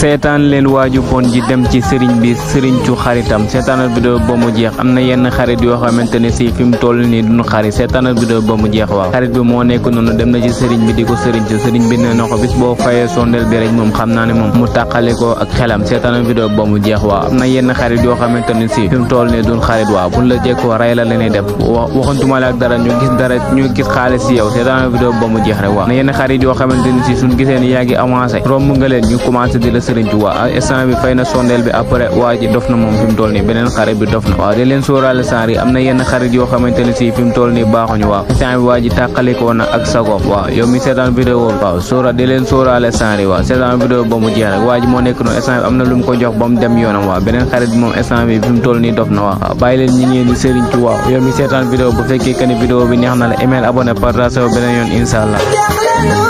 seetaan leen waaju bon ji dem ci sëriñ bi sëriñ cu xaritam seetaanal vidéo ba mu jeex am na yenn xarit yoo xamante ne si fi mu toll nii duñu xarit seetaanal vidéo ba mu jeex waaw xarit bi moo nekk noonu dem na ci sëriñ bi di ko sëriñ ci sëriñ bi nee na ko bis boo fayee sondel bi rek moom xam naa ne moom mu tàqale ko ak xelam seetaanal vidéo ba mu jeex waaw am na yenn xarit yoo xamante ne si fi mu toll nii duñ xarit waaw buñ la jekkoo rey la leen def waxantuma la ak dara ñu gis dara ñu gis xaalis si yow seetaanal vidéo ba mu jeex rek waaw na yenn xarit yoo xamante ne si suñ gisee ni yaa ngi avancé romb nga leen ñu commencé di la sëriñ ci waa instant bi fay na sondeel bi après waa ji dof na moom fi mu toll nii beneen xarit bi dof na waaw di leen sóoraale saar yi am na yenn xarit yoo xamante ne si fi mu toll nii baaxuñu waaw instant bi waa ji tàqalikoo na ak sagoom waaw yow mi seetaan vidéo waaw sóora di leen sóoraale saar yi waaw seetaan vidéo ba mu jeex rek waa ji moo nekk noonu instant bi am na lu mu ko jox ba mu dem yoonam waaw beneen xarit bi moom instant bi fi mu toll nii dof na waaw waaw bàyyi leen ñi ngeen di sëriñ ci waaw yow mi seetaan vidéo bu fekkee que ni vidéo bi neex na la email abonné partage beneen yoon incha allah